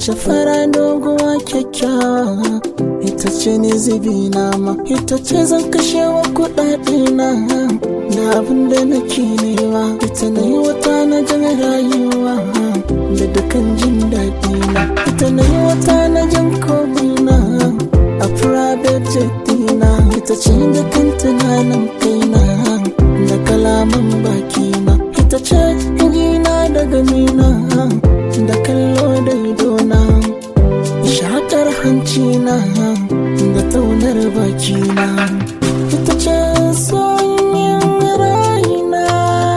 mace fara doguwa kyakkyawa ita ce ne zubi nama ita ce zan kashe wa kuɗaɗe na da abin da nake nema ita na yi wata na jan rayuwa da dukan jin daɗi na ita na yi wata na jan komina a private jet dina ita ce da kan tunanin kaina da kalaman bakina ita ce gina da ganina da kallo da idona shakar hancina da taunar bakina ita ce sonyin raina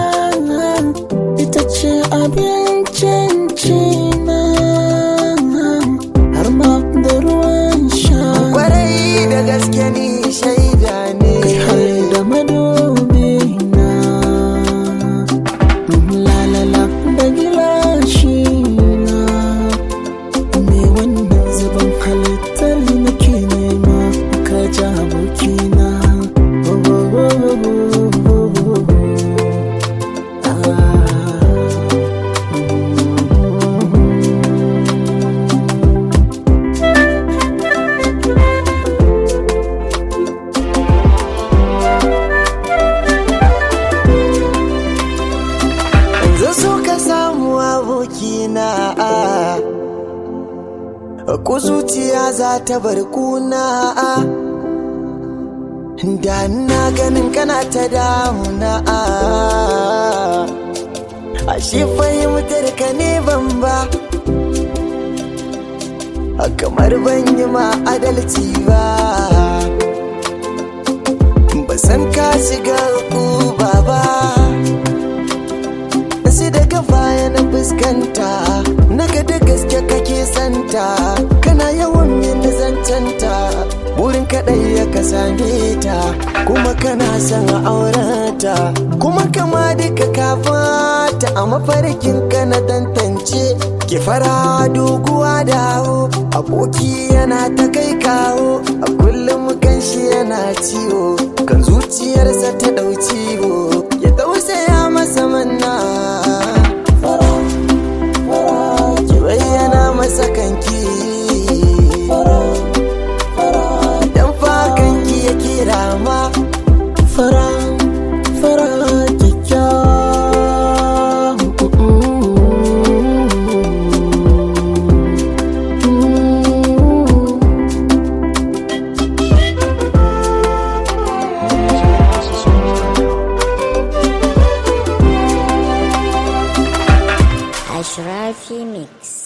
ita ce abincin cina har ma da ruwan sha kwarai da gaske ni shaida ne kai har da madobi na lalala da gilashi na me wannan zuban halittar nake nema ka ji abokina yanzu so ka samu abokina ku zuciya za ta bar kuna da na ganin kana ta damuna ashe fahimtar ka ne ban ba kamar ban yi ma adalci ba ba san ka shiga uba ba sai daga baya na fuskanta naga da gaske kake santa kana yawan yin zancanta burin kaɗai ya ka same ta kuma kana son aurata kuma kama duka kafata a mafarkin ka na tantance ki fara doguwa dawo aboki yana ta kai kawo a kullum kan shi yana ciwo kan zuciyarsa ta ɗau ciwo ya tausaya masa manna ki bayyana masa kanki dan fa kanki ya kira ma fara fara kyakkyawa Ashrafi Mix.